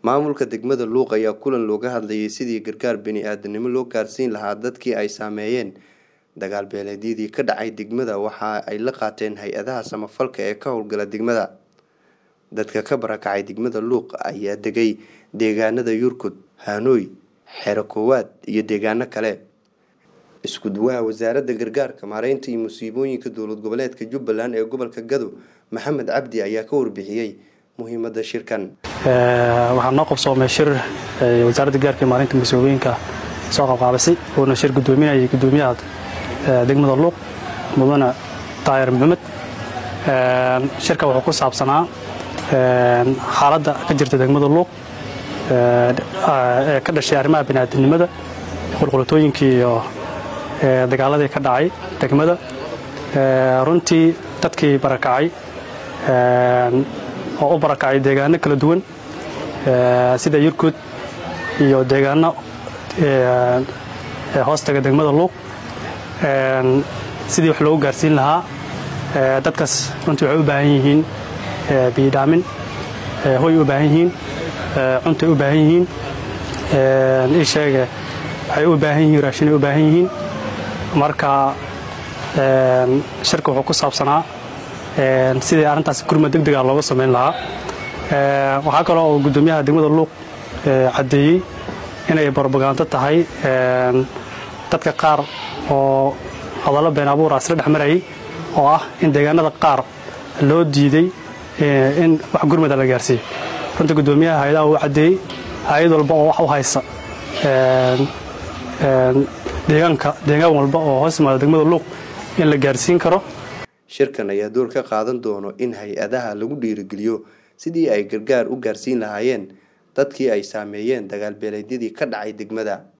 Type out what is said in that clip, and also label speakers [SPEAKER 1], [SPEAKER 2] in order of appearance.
[SPEAKER 1] maamulka degmada luuq ayaa kulan looga hadlayay sidii gargaar bini-aadanimo loo gaarsiin lahaa dadkii ay saameeyeen dagaal beeleedyadii ka dhacay degmada waxa ay la qaateen hay-adaha samafalka ee ka howlgala degmada dadka ka barakacay degmada luuq ayaa degay deegaanada yurkud hanooy xero koowaad iyo deegaano kale isku duwaha wasaaradda gargaarka maareynta iyo musiibooyinka dowlad goboleedka jubbaland ee gobolka gado maxamed cabdi ayaa ka warbixiyey muhiimada shirkan
[SPEAKER 2] waxaa noo qabsoomay shir wasaaradda gargaarka maareynta musiibooyinka soo qabqaabisay uuna shir gudoominayay gudoomiyaha degmada luuq mudane daayir maxamed shirka wuxuu ku saabsanaa xaaladda ka jirta degmada luuq ee ka dhashay arrimaha biniaadamnimada qulqulatooyinkii iyo dagaaladii ka dhacay degmada runtii dadkii barakacay oo u barakacay deegaano kala duwan sida yurkud iyo deegaano hoostaga degmada luuq sidii wax loogu gaarsiin lahaa dadkaas runtii waxay u baahan yihiin biyidhaamin hoy u baahan yihiin cuntay u baahan yihiin ii sheege waxay u baahan yihiin raashinay u baahan yihiin marka shirka wuxuu ku saabsanaa sidii arrintaas gurma deg dega looga samayn lahaa waxaa kaloo oo guddoomiyaha degmada luuq caddeeyey inay barobagaanto tahay dadka qaar oo hadallo been abuura isla dhex marayay oo ah in deegaanada qaar loo diiday in wax gurmada la gaarsiiyo runta guddoomiyaha hay-adaha uu caddeeyey hay-ad walba oo wax u haysa deegaanka deegaan walba oo hoos yimaada degmada luuq in la gaarsiin karo
[SPEAKER 1] shirkan ayaa door ka qaadan doono in hay-adaha lagu dhiirigeliyo sidii ay gargaar u gaarsiin lahaayeen dadkii ay saameeyeen dagaal beeleedyadii ka dhacay degmada